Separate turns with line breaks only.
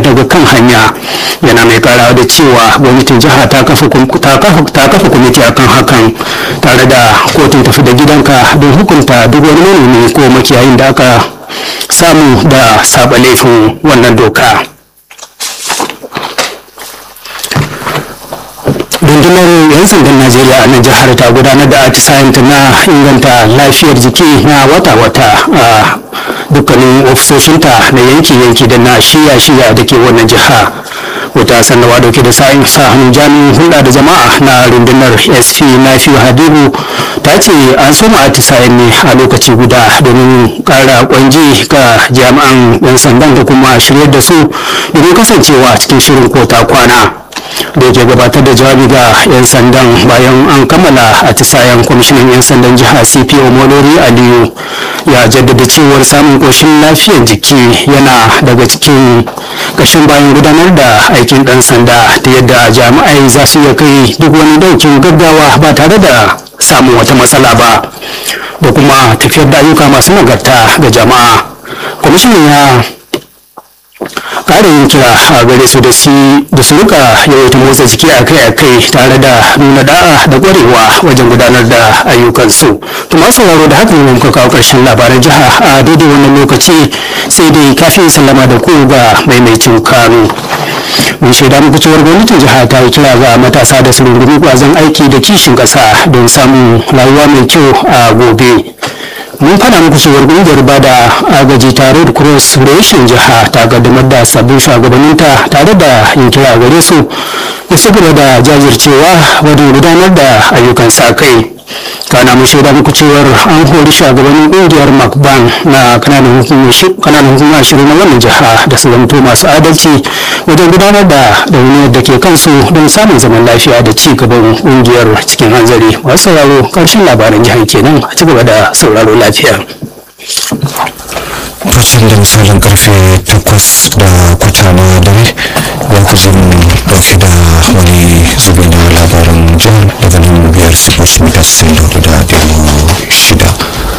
daga kan hanya yana mai karawa da cewa gwamnatin jiha ta kafa kwamiti akan hakan tare da kotun tafi da gidanka don hukunta duk wani manomi ko makiyayin da aka samu da saba laifin wannan doka rundunar 'yan sandan najeriya a nan jihar ta gudanar da atisayenta na inganta lafiyar jiki na wata-wata a dukkanin ofisoshinta na yanki-yanki da na shiya-shiya da ke wannan jiha wata sanarwa dauke da sa'in sa hannun jami'in hulɗa da jama'a na rundunar sp nafiu hadibu ta ce an soma atisayen ne a lokaci guda domin ƙara kwanji ga jami'an 'yan sandan da kuma shiryar da su domin kasancewa cikin shirin kota kwana da yake gabatar da jawabi ga 'yan sandan bayan an kammala atisayen kwamishinan 'yan sandan jiha cpo molori aliyu ya jaddada cewar samun koshin lafiyar jiki yana daga cikin kashin bayan gudanar da aikin dan sanda ta yadda jami'ai za su iya kai duk wani daukin gaggawa ba tare da samun wata matsala ba da kuma tafiyar da ayyuka masu nagarta ga jama'a kwamishinan ya ƙarin kira a gare su da su rika yawaita motsa jiki akai-akai tare da nuna da'a da ƙwarewa wajen gudanar da ayyukansu to masu sauraro da haka ne muka kawo ƙarshen labaran jiha a daidai wannan lokaci sai dai kafin sallama da ku ga maimaicin kano mun shaida muku cewar gwamnatin jiha ta yi kira ga matasa da su rungumi kwazon aiki da kishin ƙasa don samun rayuwa mai kyau a gobe mun fada muku cewar kungiyar bada agaji tare da cross reshen jiha ta kaddamar da sabbin shugabanninta tare da yin kira gare su da su da jajircewa wajen gudanar da ayyukan sa kai kana mun shaida muku cewar an hori shugabannin kungiyar macban na kananan hukumar ashirin na wannan jiha da su zamto masu adalci wajen gudanar da dauniyar da ke kansu don samun zaman lafiya da ci gaban kungiyar cikin hanzari masu sauraro karshen labaran jihar kenan a ci gaba da sauraro lafiya
lokacin da misalin karfe takwas da kwata na dare za ku zo mu dauke da wani zubi na labaran jihar daga nan biyar sifos mita 64 da